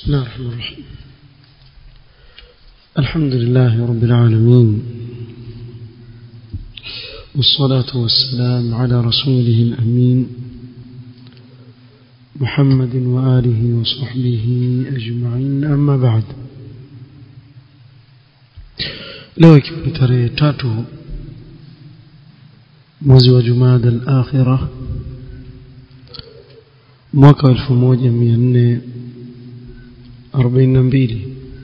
بسم الله الرحمن الرحيم الحمد لله رب العالمين والصلاة والسلام على رسوله الأمين محمد وآله وصحبه أجمعين أما بعد leo ikiwa ni tarehe tatu mwezi wa jumada al-akhira mwaka wa 1442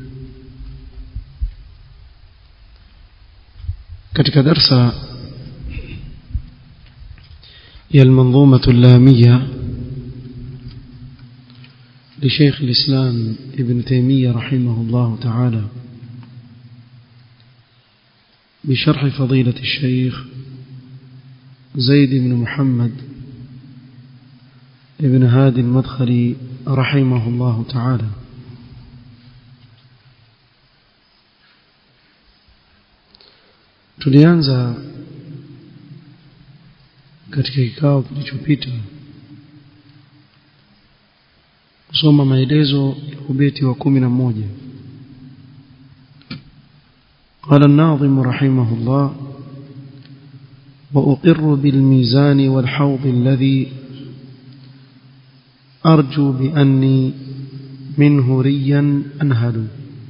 katika darsa ya المنظومة اللامية لشيخ الإسلام ابن تيمية رحمه الله تعالى بشرح فضيلة الشيخ زيد بن محمد ابن هادي المدخلي رحمه الله تعالى tulianza katika kikao kilichopita kusoma maelezo ya ubeti wa kumi na moja قال الناظم رحمه الله وأقر بالميزان والحوض الذي أرجو بأني منه ريا أنهل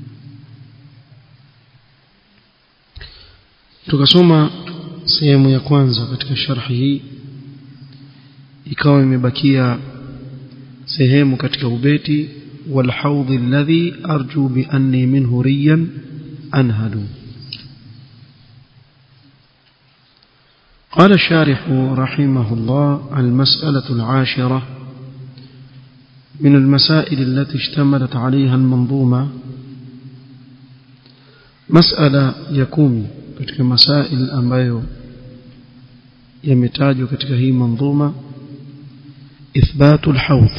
tukasoma sehemu ya kwanza katika sharhi hii ikawa imebakia sehemu katika ubeti والحوض الذي أرجو بأني منه ريا أنهل قال الشارح رحمه الله المسألة العاشرة من المسائل التي اشتملت عليها المنظومة مسألة يكون katika masail ambayo yametajwa katika hii manzuma ithbatu alhawd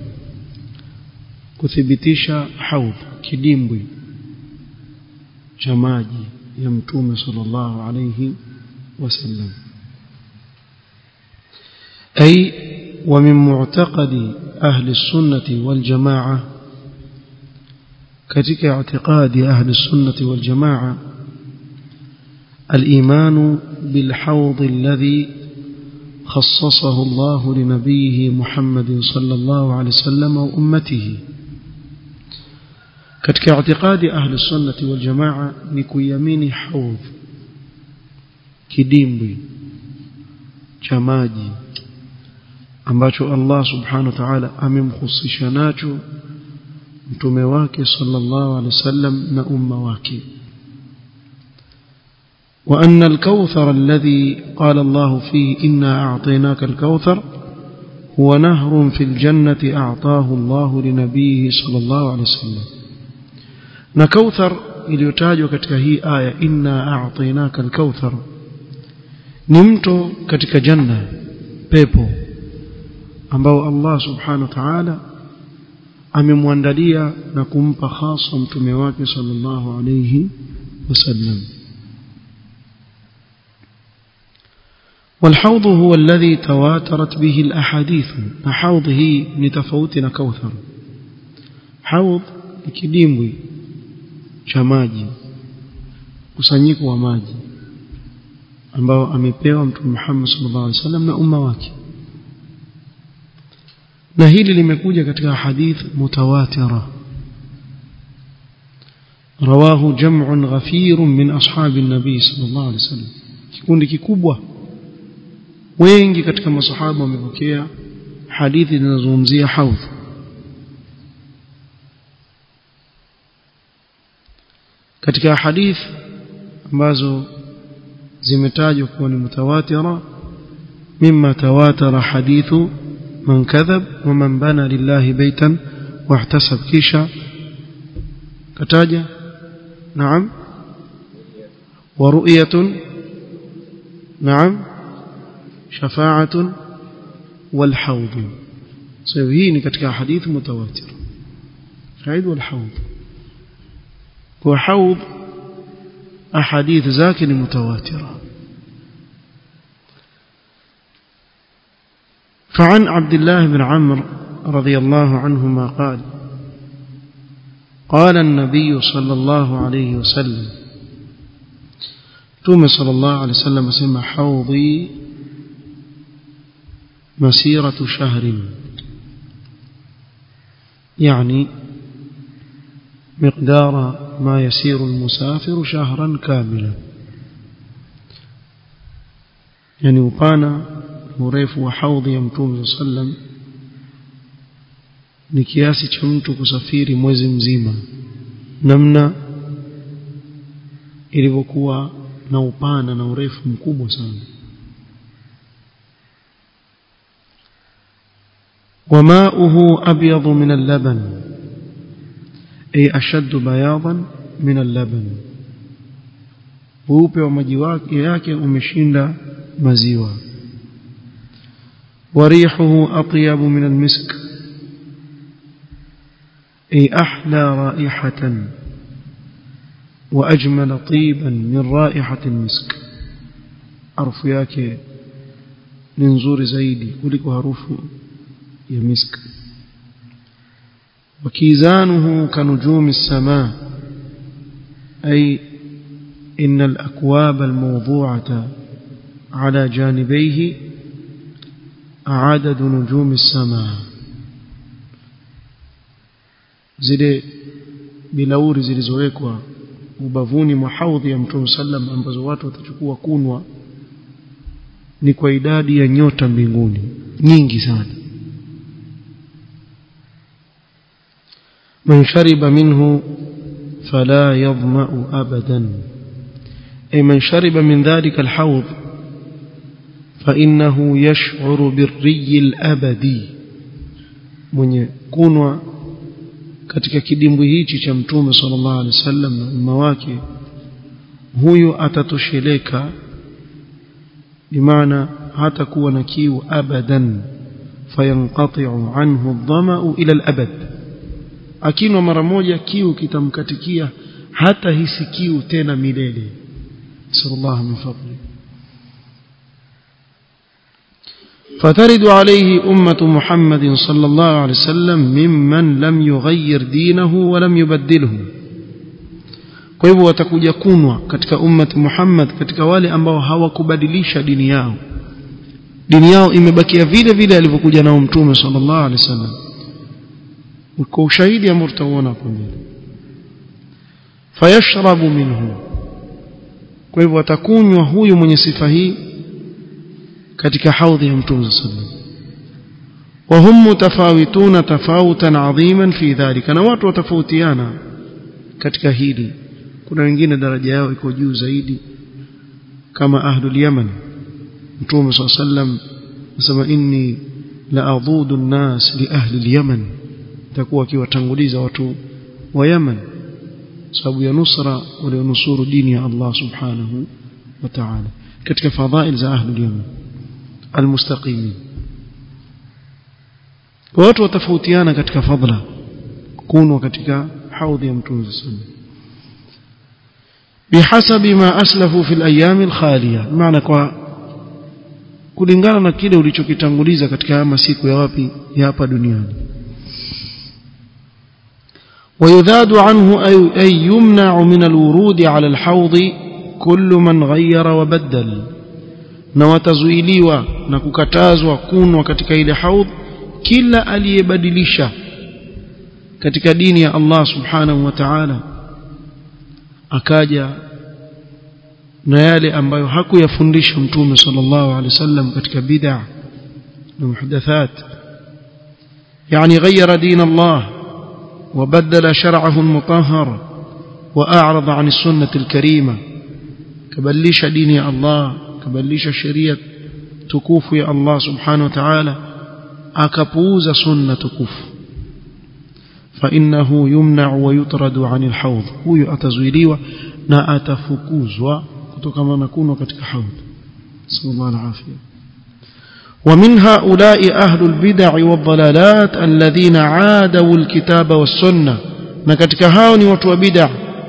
kuthibitisha hawd kidimbwi cha maji ya mtume sallallahu alayhi wasallam أي ومن معتقد أهل السنة والجماعة كتك اعتقاد أهل السنة والجماعة الإيمان بالحوض الذي خصصه الله لنبيه محمد صلى الله عليه وسلم وأمته كتك اعتقاد أهل السنة والجماعة نكو يمين حوض كديمبي جماجي ambacho Allah subhanahu wa ta'ala amemhusisha nacho mtume wake sallallahu alaihi wasallam na umma wake وأن الكوثر الذي قال الله فيه إنا أعطيناك الكوثر هو نهر في الجنة أعطاه الله لنبيه صلى الله عليه وسلم نكوثر iliyotajwa katika hii aya inna a'tainaka al-kauthar ni mto katika janna pepo ambao Allah subhanahu wa ta'ala amemwandalia na kumpa hasa mtume wake sallallahu alayhi wasallam والحوض هو الذي تواترت به الأحاديث حوض هي نتفوتنا كوثر حوض kidimbwi cha maji kusanyiko wa maji ambao amepewa mtume Muhammad sallallahu alaihi wasallam na umma wake na hili limekuja katika hadith mutawatira rawahu jam'un ghafirun min ashabi an-nabi sallallahu alaihi wasallam kikundi kikubwa wengi katika masahaba wamepokea hadithi zinazozungumzia haudh katika hadith ambazo zimetajwa kuwa ni mutawatira mimma tawatara hadithu من كذب ومن بنى لله بيتا واحتسب كيشا كتاجة نعم ورؤية نعم شفاعة والحوض سيهيني كتك حديث متواتر شاهد والحوض وحوض أحاديث ذاك متواترة فعن عبد الله بن عمرو رضي الله عنهما قال قال النبي صلى الله عليه وسلم توم صلى الله عليه وسلم سمى حوضي مسيرة شهر يعني مقدار ما يسير المسافر شهرا كاملا يعني upana urefu wa haudhi ya mtume sallam ni kiasi cha mtu kusafiri mwezi mzima namna ilivyokuwa na upana na urefu mkubwa sana وماؤه أبيض من اللبن أي أشد بياضا من اللبن weupe wa maji yake umeshinda maziwa warihuhu atyabu min almisk ay ahla raihatan wa ajmal tiban min raihati almisk harufu yake ni nzuri zaidi kuliko harufu ya misk وكيزانه كنجوم السماء أي إن الأكواب الموضوعة على جانبيه عدد نجوم السماء zile bilauri zilizowekwa ubavuni mwa haudhi ya mtume sallam ambazo watu watachukua kunwa ni kwa idadi ya nyota mbinguni nyingi sana من شرب منه فلا يظمأ أبدا أي من شرب من ذلك الحوض فإنه يشعر بالري الأبدي من كونوا katika kidimbwi hichi cha mtume sallallahu alaihi wasallam na umma wake huyu atatosheleka bimaana hatakuwa na kiu abadan fayanqati'u anhu adh-dhama'u ila al-abad akinwa mara moja kiu kitamkatikia hata hisi kiu tena milele sallallahu min fadli فترد عليه أمة محمد صلى الله عليه وسلم ممن لم يغير دينه ولم يبدله kwa hivyo watakuja kunwa katika ummati Muhammad katika wale ambao hawakubadilisha dini yao dini yao imebakia vile vile alivyokuja nao mtume sallallahu alaihi wasallam kwa ushahidi ambao tutauona hapo mbele fayashrabu minhu kwa hivyo atakunywa huyu mwenye sifa hii katika haudhi ya mtume sallallahu وهم متفاوتون تفاوتا عظيما في ذلك na watu watafautiana katika hili kuna wengine daraja yao iko juu zaidi kama ahlul yaman mtume صلى الله عليه وسلم nasema inni la adudu an-nas li ahli al-yaman takuwa akiwatanguliza watu wa Yaman sababu ya nusra walionusuru dini ya Allah subhanahu wa ta'ala katika fadhail za ahli al-Yaman almustaqimin watu watafautiana katika fadla kunwa katika haudhi ya mtume sallallahu بحسب ما أسلفوا في الأيام الخالية معنى kwa kulingana na kile ulichokitanguliza katika masiku ya wapi ya hapa duniani ويذاد عنه أي يمنع من الورود على الحوض كل من غير وبدل na watazuiliwa na kukatazwa kunwa katika ile haudh kila aliyebadilisha katika dini ya Allah subhanahu wa ta'ala akaja na yale ambayo hakuyafundisha mtume sallallahu alaihi wasallam katika bid'a na muhdathat yani ghayyara din Allah وبدل شرعه المطهر وأعرض عن السنة الكريمة كبليش دين يا الله كبليش شريعة تكوف يا الله سبحانه وتعالى أكبوز سنة تكوف فإنه يمنع ويطرد عن الحوض هو أتزويليوة نا أتفكوز كما نكون كتك حوض صلى الله العافية ومن هؤلاء أهل البدع والضلالات الذين عادوا الكتاب والسنة na katika hao ni watu wa bid'a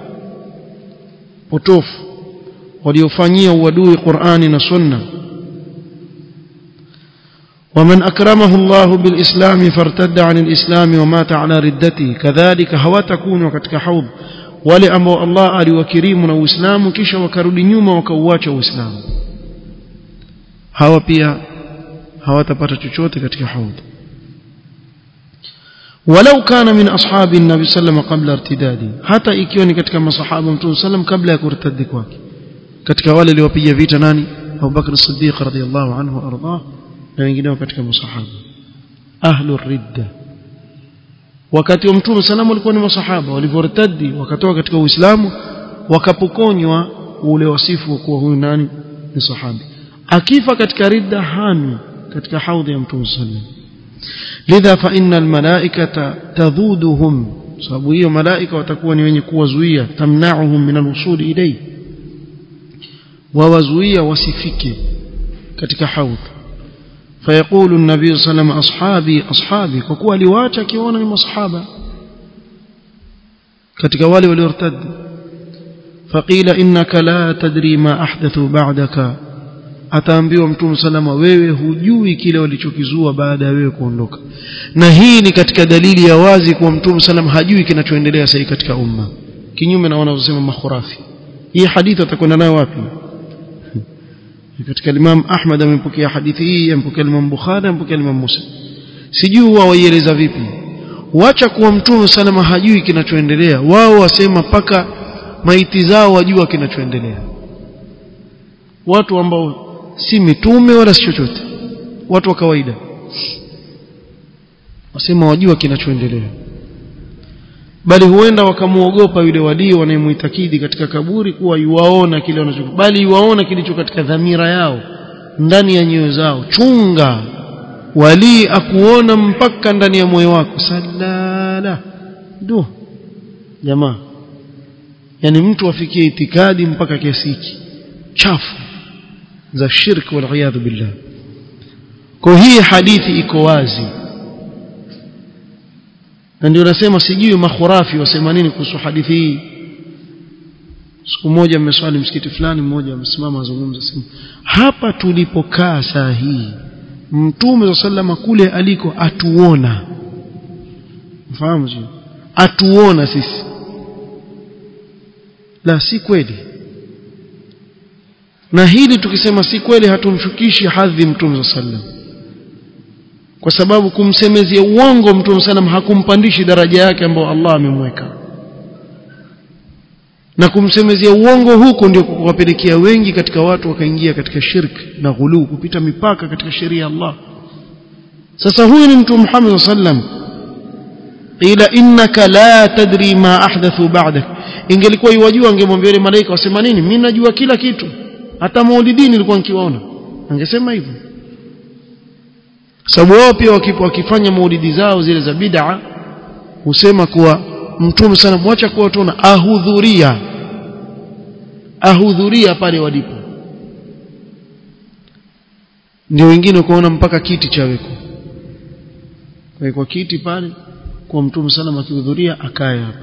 potofu waliofanyia uadui Qur'ani na Sunna ومن أكرمه الله بالإسلام فارتد عن الإسلام ومات على ردته كذلك هواتكون katika حوض wale ambao Allah aliwakirimu na Uislamu kisha wakarudi nyuma wakauacha Uislamu hawa pia hawatapata chochote katika haudh walau kana min ashabi nabi sallam qabla irtidadi hata ikiwa ni katika masahaba mtume sallam kabla ya kurtadi kwake katika wale waliopiga vita nani Abu Bakr as-Siddiq radhiyallahu anhu ardah na wengineo katika masahaba ahlu ridda wakati wa mtume sallam walikuwa ni masahaba walivyortadi wakatoka katika uislamu wakapokonywa ule wasifu wa kuwa huyu nani ni sahabi akifa katika ridda hami katika haudhi ya mtume sallam lidha fa inna almalaikata tadhuduhum sababu hiyo malaika watakuwa ni wenye kuwazuia tamna'uhum min alwusul ilayhi wawazuia wasifike katika haudh فيقول النبي صلى الله عليه وسلم أصحابي أصحابي فكوا liwaacha akiona ni masahaba katika wale waliortad فقيل إنك لا تدري ما أحدثوا بعدك ataambiwa mtume salama wewe hujui kile walichokizua baada ya wewe kuondoka na hii ni katika dalili ya wazi kuwa mtume salama hajui kinachoendelea sasa katika umma kinyume na wanavyosema makhurafi hii hadithi atakwenda nayo wapi katika Imam Ahmad amepokea hadithi hii amepokea Imam Bukhari amepokea Imam Musa sijui wao waieleza vipi wacha kuwa mtume salama hajui kinachoendelea wao wasema paka maiti zao wajua kinachoendelea watu ambao si mitume wala si chochote watu wa kawaida wasema wajua kinachoendelea bali huenda wakamuogopa yule walii wanayemuitakidi katika kaburi kuwa yuwaona kile wanacho bali yuwaona kilicho katika dhamira yao ndani ya nyoyo zao chunga walii akuona mpaka ndani ya moyo wako salala du jamaa yani mtu afikie itikadi mpaka kiasi hiki chafu za shirki wal billah kwa hii hadithi iko wazi na ndio nasema sijui makhurafi wasema nini kuhusu hadithi hii siku moja mmeswali msikiti fulani mmoja amesimama azungumza sema hapa tulipokaa saa hii mtume sallama kule aliko atuona mfahamu sio atuona sisi la si kweli na hili tukisema si kweli hatumshukishi hadhi mtume sallam kwa sababu kumsemezia uongo mtume sallam hakumpandishi daraja yake ambayo Allah amemweka na kumsemezia uongo huko ndio kuwapelekea wengi katika watu wakaingia katika shirki na ghulu kupita mipaka katika sheria ya Allah sasa huyu ni mtume Muhammad sallam ila innaka la tadri ma ahdathu ba'dak ingelikuwa yuwajua angemwambia yule malaika wasema nini mimi najua kila kitu hata maulidini nilikuwa nikiwaona angesema hivyo sababu wao pia wakifanya maulidi zao zile za bid'a husema kuwa mtume sana mwacha kuwa tuona ahudhuria ahudhuria pale walipo ndio wengine kuona mpaka kiti chaweko kwa kwa kiti pale kwa mtume sana akihudhuria akae hapa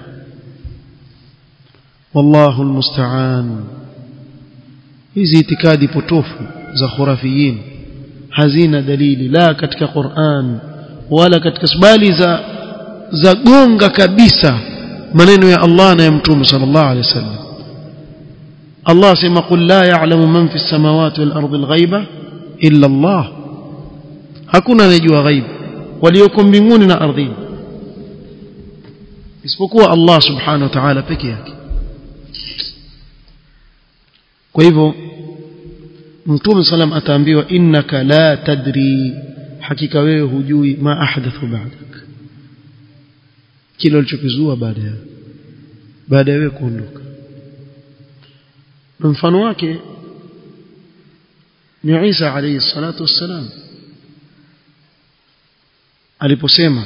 wallahu almusta'an hizi itikadi potofu za khurafiyin hazina dalili la katika Qur'an wala katika bali za za gonga kabisa maneno ya Allah na ya Mtume sallallahu alaihi wasallam Allah sema qul la ya'lamu man fi samawati wal ardi al ghaiba illa Allah hakuna anayejua ghaib walioko mbinguni na ardhini isipokuwa Allah subhanahu wa ta'ala peke yake kwa hivyo mtume salam ataambiwa innaka la tadri hakika wewe hujui ma ahdathu ba'dak kile ulichokizua baada ya baada ya wewe kuondoka mfano wake ni Isa alayhi salatu wassalam aliposema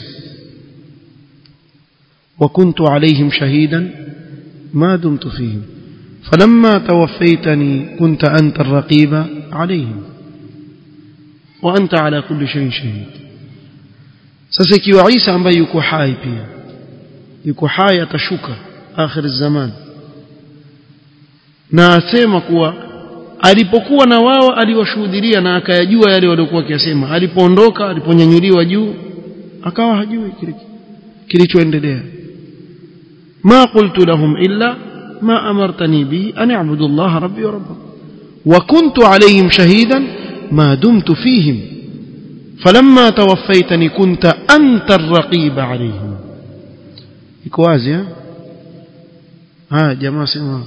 وكنت عليهم شهيدا ما دمت فيهم فلما توفيتني كنت أنت الرقيب عليهم وأنت على كل شيء شهيد sasa ikiwa Isa ambaye yuko hai pia yuko hai atashuka akhir zaman na asema kuwa alipokuwa na wao aliwashuhudia na akayajua yale waliokuwa wakiyasema alipoondoka aliponyanyuliwa juu akawa hajui kilichoendelea ma qultu lahum illa ma amartani bihi an a'budu Allah rabbi wa rabbakum wa kuntu alayhim shahidan ma dumtu fihim falamma tawaffaytani kunta anta ar-raqiba alayhim iko wazi eh haya jamaa sema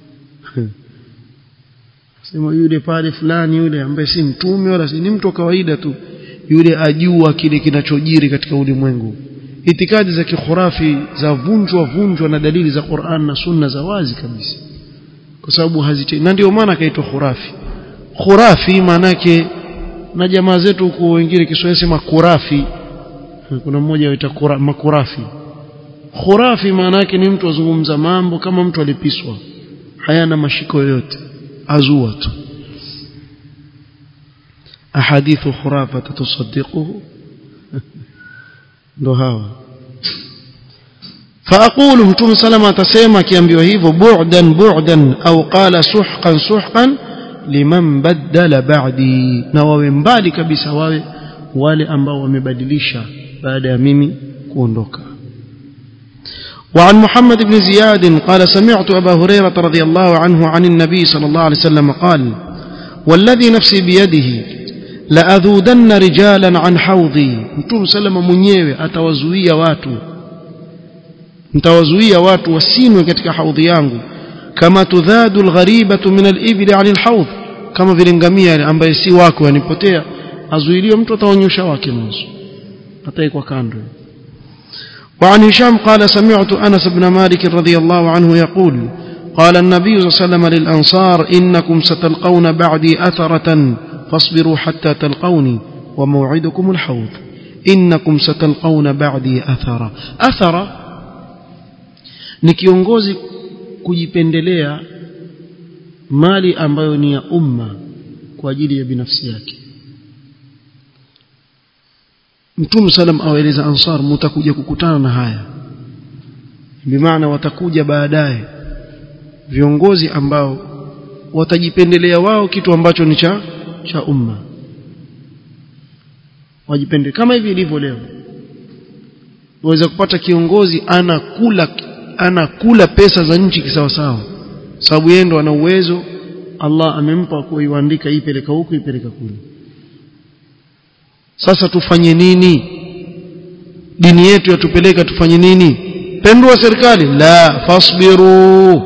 sema yule pale fulani yule ambaye si mtume wala si ni mtu wa kawaida tu yule ajua kile kinachojiri katika ulimwengu itikadi za kikhurafi za vunjwa vunjwa na dalili za Qur'an na Sunna za wazi kabisa kwa sababu hazite na ndio maana kaitwa khurafi khurafi maanake na jamaa zetu huko wengine Kiswahili sema kurafi kuna mmoja anaita makurafi khurafi maana yake ni mtu azungumza mambo kama mtu alipiswa hayana mashiko yoyote azua tu ahadithu khurafa tusaddiquhu ndo hawa فاقول متوم سلمة atasema akiambiwa hivyo bu'dan bu'dan au qala suhqan suhqan liman badala ba'di na wawe mbali kabisa wawe wale ambao wamebadilisha baada ya mimi kuondoka وعن محمد بن زياد قال سمعت أبا هريرة رضي الله عنه عن النبي صلى الله عليه وسلم قال والذي نفسي بيده لأذودن رجالا عن حوضي متوم سلم mwenyewe atawazuia watu mtawazuia watu wasinwe katika haudhi yangu kama tudhadu algharibatu min alibli an alhawd kama vile ngamia ambaye si wako yanipotea azuiliwe mtu ataonyesha wake mwanzo ataikwa kando وعن هشام قال سمعت أنس بن مالك رضي الله عنه يقول قال النبي صلى الله عليه وسلم للأنصار إنكم ستلقون بعدي أثرة فاصبروا حتى تلقوني وموعدكم الحوض إنكم ستلقون بعدي أثرة أثرة ni kiongozi kujipendelea mali ambayo ni ya umma kwa ajili ya binafsi yake Mtume salam awaeleza ansar mtakuja kukutana na haya bimaana watakuja baadaye viongozi ambao watajipendelea wao kitu ambacho ni cha cha umma wajipende kama hivi ilivyo leo waweza kupata kiongozi anakula anakula pesa za nchi kisawasawa sababu yeye ndo ana uwezo Allah amempa kuiandika ipeleka huku ipeleka kule sasa tufanye nini dini yetu yatupeleka tufanye nini pendua serikali la fasbiru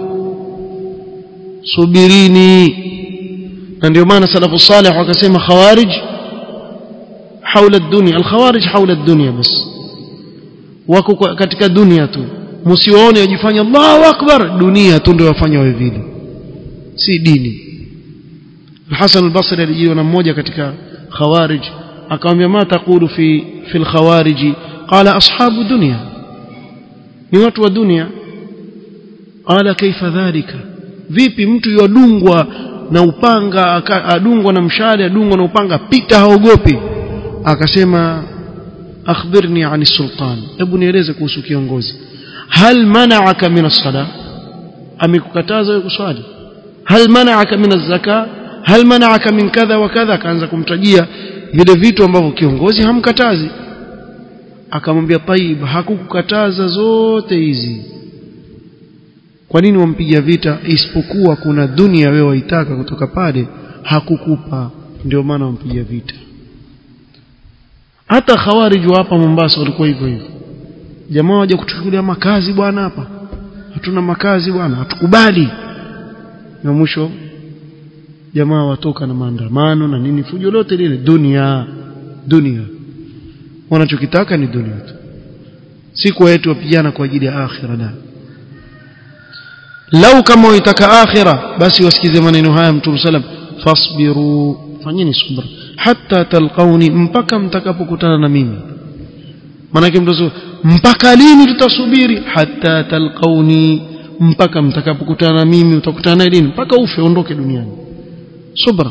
subirini na ndio maana salafu salih wakasema khawarij haula dunia alkhawarij haula dunia bas wako katika dunia tu msiwaone wajifanya Allahu akbar dunia tu ndio wafanya wawe vile si dini Hassan al-Basri alijiwa na mmoja katika khawarij akamwambia ma taqulu fi fi al-khawarij qala ashabu dunya ni watu wa dunia qala kaifa dhalika vipi mtu yadungwa na upanga adungwa na mshale adungwa na upanga pita haogopi akasema akhbirni ani sultan hebu nieleze kuhusu kiongozi hal mana'aka min as-sala amekukataza wewe kuswali hal mana'aka min az-zaka hal mana'aka min kadha wa kadha akaanza kumtajia vile vitu ambavyo kiongozi hamkatazi akamwambia taib hakukukataza zote hizi kwa nini wampiga vita isipokuwa kuna dunia wewe waitaka kutoka pale hakukupa ndio maana wampiga vita hata khawarij hapa Mombasa walikuwa hivyo hivyo jamaa waje kutuchukulia makazi bwana hapa hatuna makazi bwana hatukubali na mwisho jamaa watoka na maandamano na nini fujo lote lile dunia dunia wanachokitaka ni dunia tu si kwa yetu wapigana kwa ajili ya akhira la lau kama uitaka akhira basi wasikize maneno haya mtume sallam fasbiru fanyeni subra hatta talqauni mpaka mtakapokutana na mimi manake mtu mpaka lini tutasubiri hatta talqauni mpaka mtakapokutana na mimi utakutana naye lini mpaka ufe ondoke duniani subra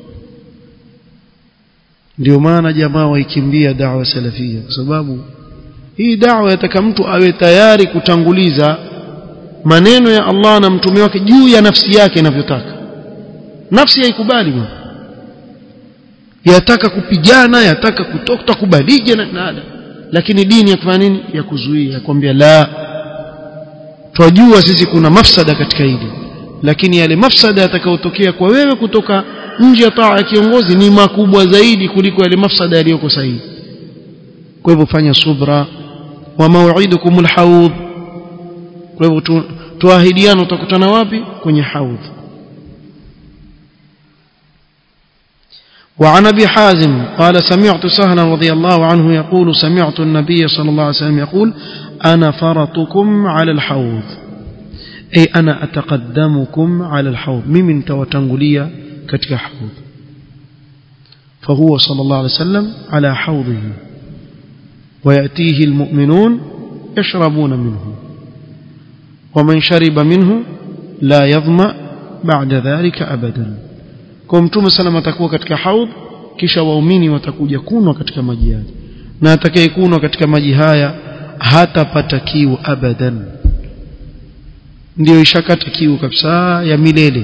ndio maana jamaa waikimbia da'wa salafia kwa sababu hii da'wa yataka mtu awe tayari kutanguliza maneno ya Allah na mtume wake juu ya nafsi yake inavyotaka nafsi haikubali bwana yataka kupigana yataka kutoka utakubalije na nada lakini dini yakufanya nini ya kuzuia yakwambia la twajua sisi kuna mafsada katika hili lakini yale mafsada yatakayotokea kwa wewe kutoka nje ya taa ya kiongozi ni makubwa zaidi kuliko yale mafsada yaliyoko sahihi kwa hivyo fanya subra wa mau'idukumul haudh kwa hivyo tuahidiana utakutana wapi kwenye haudh وعن ابي حازم قال سمعت سهلا رضي الله عنه يقول سمعت النبي صلى الله عليه وسلم يقول انا فرطكم على الحوض اي انا اتقدمكم على الحوض ممن توتنغليا ketika حوض فهو صلى الله عليه وسلم على حوضه وياتيه المؤمنون يشربون منه ومن شرب منه لا يظمأ بعد ذلك ابدا kwa mtume sana atakuwa katika haudh kisha waumini watakuja kunwa katika maji yale na atakayekunwa katika maji haya hatapata kiu abadan ndio ishakata kiu kabisa ya milele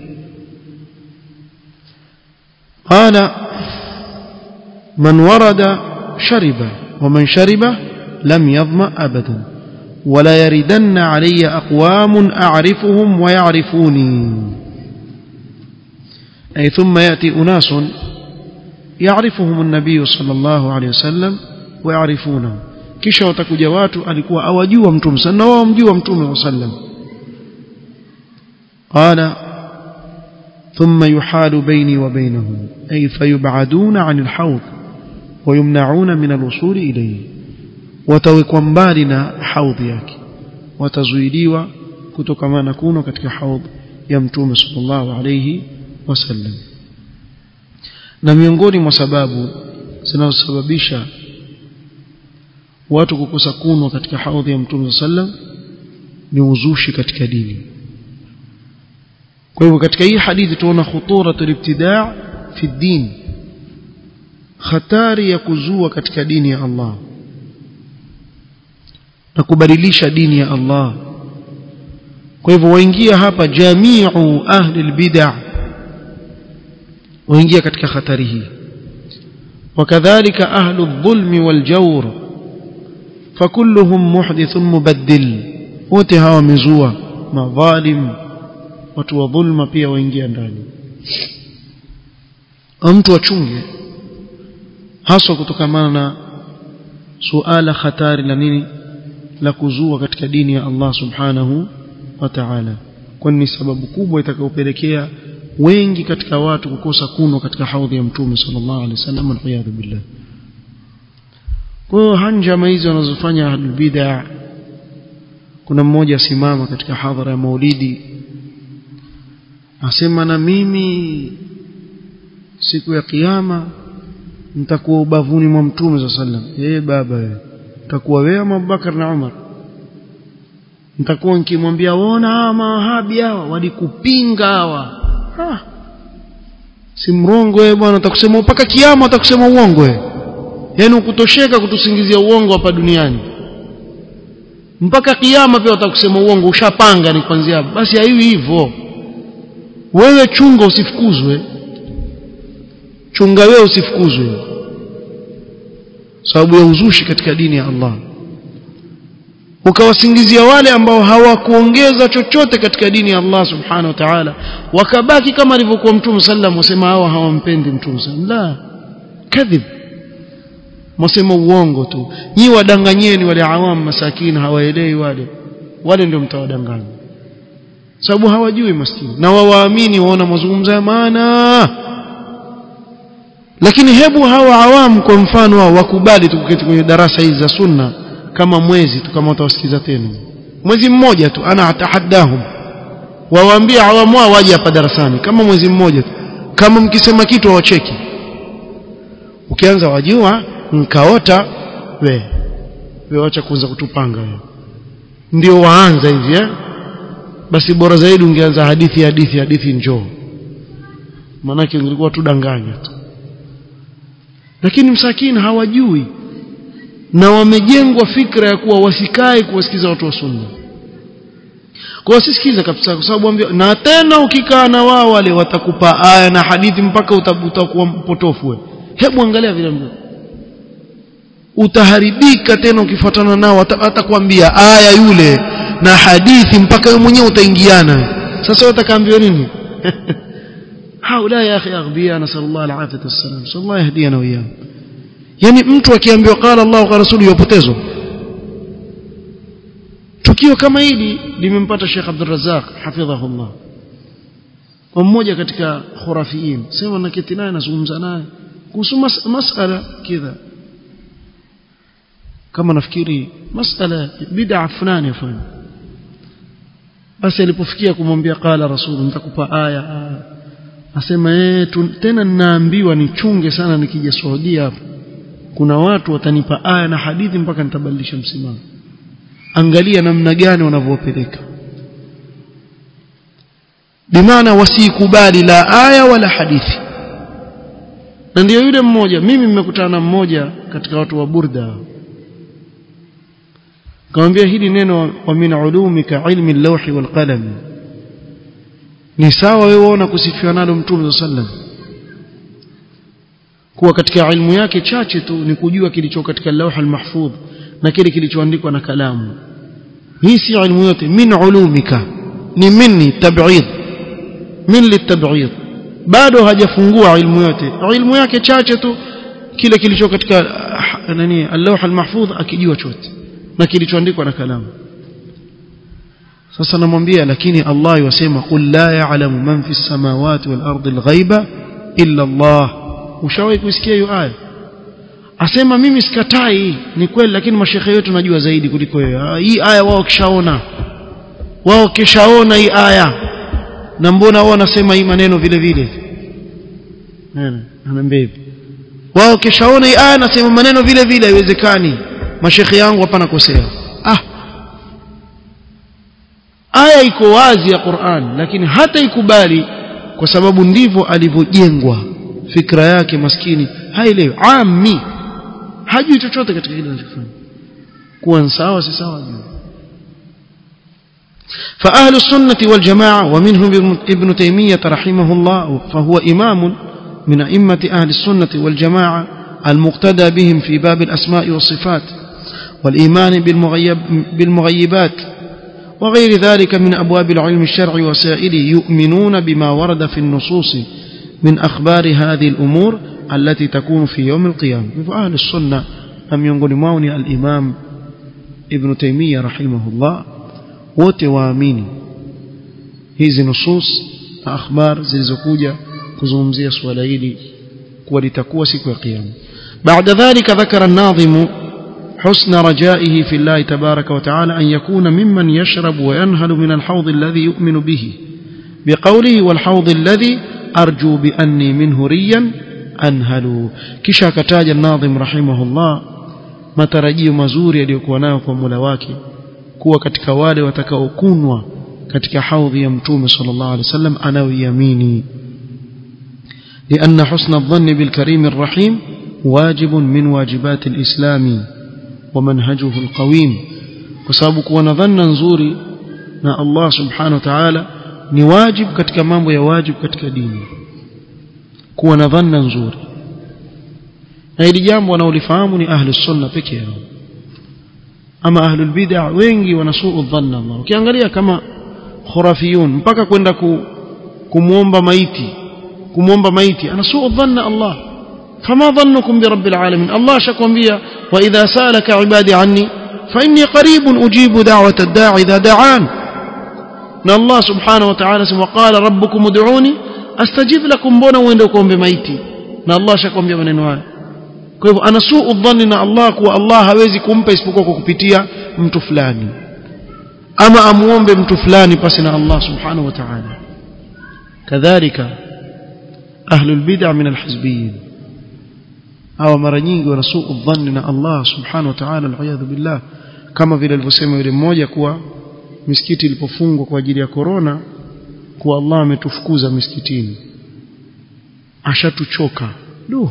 qala man warada shariba ومن شرب لم يظمأ أبدا ولا يردن علي أقوام أعرفهم ويعرفوني أي ثم يأتي أناس يعرفهم النبي صلى الله عليه وسلم ويعرفونه kisha watakuja watu alikuwa awajua mtume sana na wao mjua mtume sallam qala thumma yuhalu baini wa bainahum ay fayub'aduna 'anil hawd wa yumna'una min al-wusul ilayhi watawekwa mbali na haudhi yake watazuiliwa kutokana na kuno katika haudhi ya mtume sallallahu alayhi wasallam na miongoni mwa sababu zinazosababisha watu kukosa kunwa katika haudhi ya mtume sallam ni uzushi katika dini kwa hivyo katika hii hadithi tuona khuturatul ibtidaa fi din hatari ya kuzua katika dini ya Allah na kubadilisha dini ya Allah kwa hivyo waingia hapa jamiu ahli albid'ah waingia katika hatari hii wakadhalika ahlu dhulmi waljawr fakulluhum muhdithun mubaddil wote hawa wamezua madhalim watu wa dhulma pia waingia ndani mtu achunge haswa kutokamana na suala hatari la nini la kuzua katika dini ya Allah subhanahu wa ta'ala kwani ni sababu kubwa itakayopelekea wengi katika watu kukosa kunwa katika haudhi ya mtume sallallahu alaihi wasallam waliyadhu billah kwa hiyo hanjama hizi wanazofanya ahlul bid'ah kuna mmoja asimama katika hadhara ya maulidi asema na mimi siku ya kiyama nitakuwa ubavuni mwa mtume sallallahu alaihi wasallam eh baba wewe utakuwa wewe ama Abubakar na Umar nitakuwa nikimwambia waona hawa mawahabi hawa walikupinga hawa ah. si mrongo wewe bwana utakusema mpaka kiama utakusema uongo wewe yaani ukutosheka kutusingizia uongo hapa duniani mpaka kiama pia utakusema uongo ushapanga ni kwanzia basi haiwi hivyo wewe chunga usifukuzwe chunga wewe usifukuzwe sababu ya uzushi katika dini ya Allah ukawasingizia wale ambao hawakuongeza chochote katika dini ya Allah subhanahu wa ta'ala wakabaki kama alivyokuwa mtume sallam wasema hawa hawampendi mtume sallam la kadhib mwasema uongo tu nyi wadanganyeni wale awam masakini hawaelewi wale wale ndio mtawadanganya sababu hawajui maskini na wawaamini waona mazungumzo ya maana lakini hebu hawa awamu kwa mfano wao wakubali tukuketi kwenye darasa hizi za sunna kama mwezi tu kama utawasikiza tena mwezi mmoja tu ana atahaddahum wawaambie awamu wao waje hapa darasani kama mwezi mmoja tu kama mkisema kitu wawacheki ukianza wajua nkaota we we wacha kuanza kutupanga we ndio waanza hivi eh basi bora zaidi ungeanza hadithi hadithi hadithi njoo maanake ungekuwa tu danganya tu lakini msakini hawajui na wamejengwa fikra ya kuwa wasikae kuwasikiza watu wa sunna kwa sisikiza kabisa kwa sababu ambia na tena ukikaa na wao wale watakupa aya na hadithi mpaka utakuwa mpotofu wewe hebu angalia vile mbona utaharibika tena ukifuatana nao atakwambia aya yule na hadithi mpaka wewe mwenyewe utaingiana sasa utakaambiwa nini haula ya akhi aghbiya nasallallahu alafiyata wassalam sallallahu yahdina wa iyyakum yani mtu akiambiwa qala Allah wa rasuluhu yopotezwa tukio kama hili limempata Sheikh Abdul Razzaq hafidhahullah kwa mmoja katika khurafiin sema naketi naye nazungumza naye kuhusu mas masala kidha kama nafikiri masala bid'a fulani afanye basi alipofikia kumwambia qala rasul nitakupa aya asema eh tena ninaambiwa nichunge sana nikija Saudia hapo kuna watu watanipa aya na hadithi mpaka nitabadilisha msimamo angalia namna gani wanavyopeleka bimaana wasikubali la aya wala hadithi na ndio yule mmoja mimi nimekutana na mmoja katika watu wa burda kamwambia hili neno wa min ulumika ilmi lawhi wal qalam ni sawa wewe uona kusifiwa nalo mtume sallam kuwa katika ilmu yake chache tu ni kujua kilicho katika lawh al-mahfudh na kile kilichoandikwa na kalamu hii si ilmu yote min ulumika ni minni tab'id min litab'id bado hajafungua ilmu yote ilmu yake chache tu kile kilicho katika nani al-lawh al-mahfudh akijua chote na kilichoandikwa na kalamu sasa namwambia lakini Allah yasema qul la ya'lamu man fi samawati wal ardi al-ghaiba illa Allah ushawahi kusikia hiyo aya asema mimi sikatai ni kweli lakini mashekhe wetu najua zaidi kuliko wewe hii aya wao kishaona wao kishaona hii aya na mbona wao wanasema hii maneno vile vile anaambia hivi wao kishaona hii aya nasema maneno vile vile haiwezekani mashekhe yangu hapa nakosea ah aya iko wazi ya Qur'an lakini hata ikubali kwa sababu ndivyo alivyojengwa fikra yake maskini haelewi ami hajui chochote katika kile anachofanya kuwa sawa si sawa juu فأهل السنة والجماعة ومنهم ابن تيمية رحمه الله فهو إمام من أئمة أهل السنة والجماعة المقتدى بهم في باب الأسماء والصفات والإيمان بالمغيب بالمغيبات وغير ذلك من أبواب العلم الشرعي وسائله يؤمنون بما ورد في النصوص من أخبار هذه الأمور التي تكون في يوم القيامة فأهل السنة لم ينقل موني الإمام ابن تيمية رحمه الله وتوامين hizi nusus na akhbar zilizokuja kuzungumzia swala hili kuwa litakuwa siku ya kiyama baada dhalika dhakara an-nadhimu حسن رجائه في الله تبارك وتعالى أن يكون ممن يشرب وينهل من الحوض الذي يؤمن به بقوله والحوض الذي أرجو بأني منه ريا أنهل كشا كتاج الناظم رحمه الله matarajio mazuri yaliyokuwa nayo kwa Mola wake kuwa katika wale watakaokunwa katika haudhi ya mtume sallallahu alaihi wasallam anaoiamini لأن حسن الظن بالكريم الرحيم واجب من واجبات الإسلام ومنهجه القويم وسبب كون ظن نزوري na Allah subhanahu wa ta'ala ni wajib katika mambo ya wajib katika dini kuwa na dhanna nzuri na hili jambo wanaolifahamu ni ahli sunna peke yao ama ahli bid'a wengi wanasuu dhanna Allah ukiangalia kama khurafiyun mpaka kwenda ku, kumuomba maiti kumuomba maiti anasuu dhanna Allah فما ظنكم برب العالمين الله شكوambia واذا سالك عبادي عني فاني قريب اجيب دعوه الداعي اذا دعان na Allah subhanahu wa ta'ala sema qala rabbukum ud'uni astajib lakum mbona uende kuombe maiti na Allah shakwambia maneno haya kwa hivyo anasuu dhanni na Allah kuwa Allah hawezi kumpa isipokuwa kwa kupitia mtu fulani ama amuombe mtu fulani pasi na Allah subhanahu wa ta'ala kadhalika ahlul bid'ah min alhizbiyyin hawa mara nyingi wanasuu dhanni na Allah subhanahu wa ta'ala al'iyadhu billah kama vile alivyosema yule mmoja kuwa misikiti ilipofungwa kwa ajili ya korona kuwa Allah ametufukuza misikitini ashatuchoka du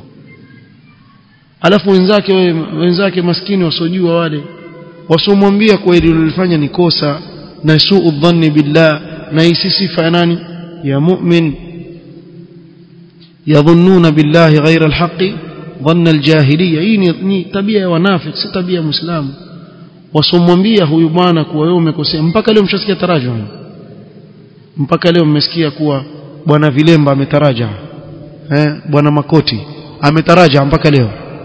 alafu wenzake wenzake maskini wasiojua wale wasomwambia kwa hili ulilofanya ni kosa na suu dhanni billah na hii sifa ya nani ya mu'min yadhunnuna billahi ghayra alhaqi dhanna aljahiliya hii ni tabia ya wanafiki si tabia ya muislamu wasomwambia huyu bwana kuwa wewe umekosea mpaka leo mshasikia taraja mpaka leo mmesikia kuwa bwana vilemba ametaraja eh bwana makoti ametaraja mpaka leo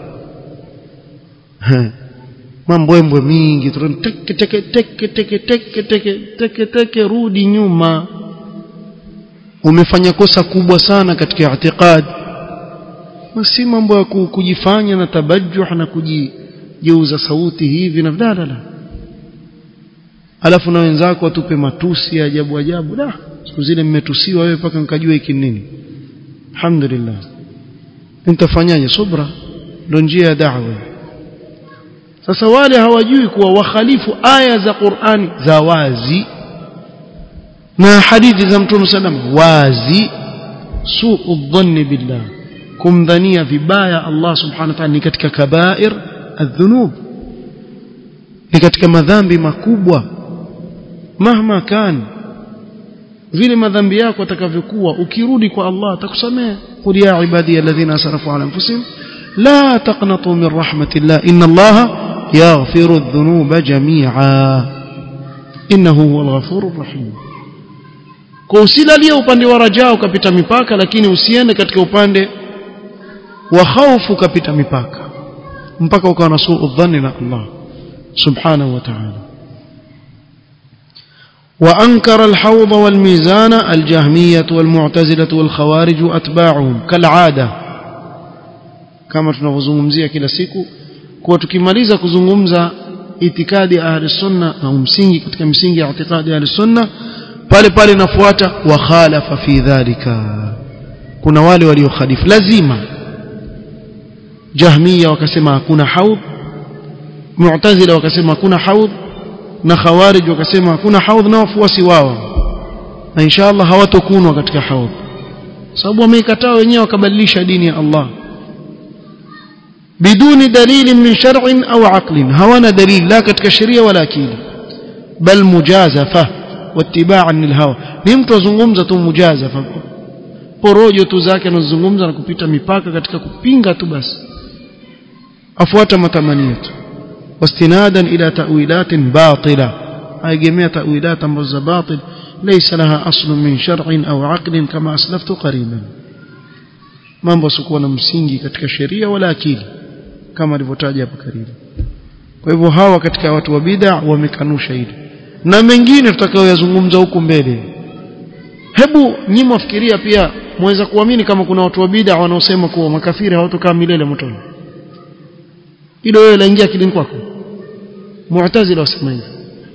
mambwembwe mingi teke teke teke teke teke teke teke teke rudi nyuma umefanya kosa kubwa sana katika i'tiqad si mambo ya kujifanya na tabajuh na kujigeuza sauti hivi na la la alafu na wenzako watupe matusi ya ajabu ajabu da siku zile mmetusiwa wewe mpaka nikajua hiki nini alhamdulillah nitafanyaje subra ndo njia ya da'wa sasa wale hawajui kuwa wakhalifu aya za Qur'ani za wazi na hadithi za Mtume sallam wazi suu dhanni billah kumdhania vibaya Allah subhanahu wa ta'ala ni katika kabair adhunub ni katika madhambi makubwa mahma kan vile madhambi yako atakavyokuwa ukirudi kwa Allah atakusamehe qul ya ibadi alladhina asrafu ala anfusihim la taqnatu min rahmatillah inna Allah yaghfiru adh-dhunuba jami'a innahu huwal ghafurur rahim kwa usilalie upande wa rajaa ukapita mipaka lakini usiende katika upande wa khaufu ukapita mipaka mpaka ukawa na suu dhanni na Allah subhanahu wa ta'ala وأنكر الحوض والميزان الجهمية والمعتزلة والخوارج وأتباعهم كالعادة كما tunavyozungumzia kila siku kwa tukimaliza kuzungumza itikadi ahli sunna au msingi katika msingi ya itikadi ahli sunna pale pale nafuata wa khalafa fi dhalika kuna wale waliokhalifu lazima jahmiya wakasema hakuna haudh mu'tazila wakasema hakuna haudh na khawarij wakasema hakuna haudh na wafuasi wao na inshallah hawatokunwa katika haudh sababu wameikataa wenyewe wakabadilisha dini ya Allah biduni dalili min shar'in au aqlin hawana dalili la katika sheria wala akili bal mujazafa wattiba'an lilhawa ni mtu azungumza tu mujazafa porojo tu zake anazungumza na kupita mipaka katika kupinga tu basi afuata matamanio tu واستنادا إلى تأويلات باطلة أي جميع تأويلات مرز باطل ليس لها أصل من شرع أو عقل كما أسلفت قريبا mambo sikuwa na msingi katika sheria wala akili kama alivyotaja hapo karibu kwa hivyo hawa katika watu wa bid'a wamekanusha hili na mengine tutakayoyazungumza huku mbele hebu nyinyi mwafikiria pia mweza kuamini kama kuna watu wa bid'a wanaosema kuwa makafiri hawatokaa milele motoni hilo wewe laingia akilini kwako mu'tazila wasema hivyo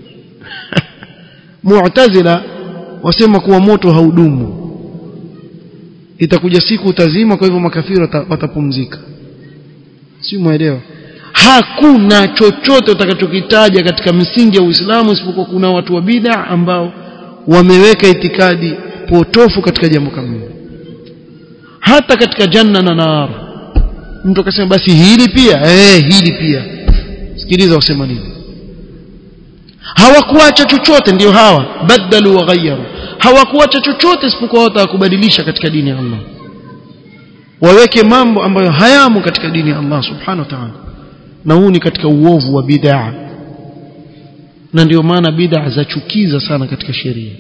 mu'tazila wasema kuwa moto haudumu itakuja siku utazima kwa hivyo makafiri watapumzika si muelewa hakuna chochote utakachokitaja katika misingi ya Uislamu isipokuwa kuna watu wa bid'a ambao wameweka itikadi potofu katika jambo kama hilo hata katika janna na nar mtu akasema basi hili pia eh hili pia sikiliza wasema nini hawakuacha chochote ndio hawa badalu wa ghayyaru hawakuacha chochote isipokuwa watakubadilisha katika dini ya Allah waweke mambo ambayo hayamo katika dini ya Allah subhanahu wa ta'ala na huu ni katika uovu wa bid'a na ndio maana bid'a zachukiza sana katika sheria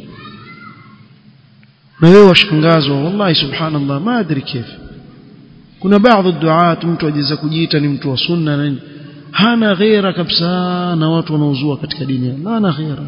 na wewe washangazwa wallahi subhanallah ma adri kif kuna baadhi duat mtu ajiza kujiita ni mtu wa sunna na hana ghera kabisa na watu wanaozua katika dini ya Allah hana ghera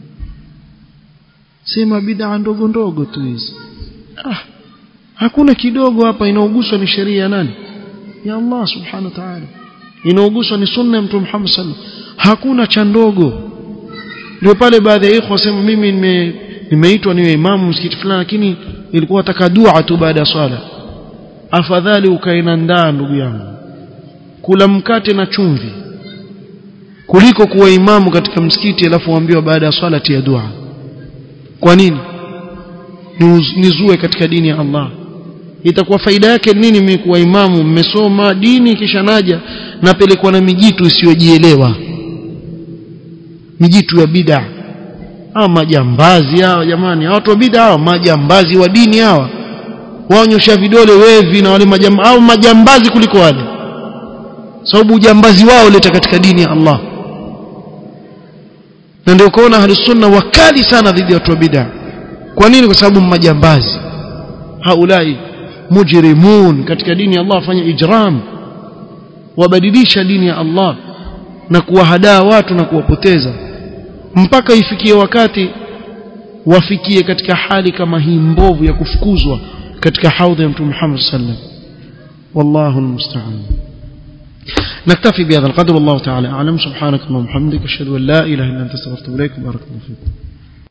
sema bid'a ndogo ndogo tu hizi ah hakuna kidogo hapa inaoguswa ni sheria ya nani ya Allah subhanahu wa ta'ala inaoguswa ni sunna ya mtume Muhammad sallallahu hakuna cha ndogo ndio pale baadhi ya ikhwa wasema mimi nime nimeitwa niwe imamu msikiti fulani lakini ilikuwa nataka dua tu baada ya swala afadhali ukae ndaa ndugu yangu kula mkate na chumvi kuliko kuwa imamu katika msikiti alafu uambiwa baada ya swala tia dua kwa nini nizue katika dini ya Allah itakuwa faida yake nini mimi kuwa imamu mmesoma dini kisha naja napelekwa na mijitu isiyojielewa mijitu ya bid'a hawa majambazi hawa jamani hawa watu wa bid'a hawa majambazi wa dini hawa waonyosha vidole wevi na wale majam, au majambazi kuliko wale sababu ujambazi wao leta katika dini ya Allah na ndio kuona ahli sunna wakali sana dhidi ya watu wa bid'a kwa nini kwa sababu majambazi haulai mujrimun katika dini ya Allah wafanya ijram wabadilisha dini ya Allah na kuwahadaa watu na kuwapoteza mpaka ifikie wakati wafikie katika hali kama hii mbovu ya kufukuzwa katika haudha ya mtume Muhammad sallam wallahu almusta'an نكتفي بهذا القدر والله تعالى أعلم سبحانك اللهم وبحمدك أشهد أن لا إله إلا أنت استغفرك إليك بارك الله فيكم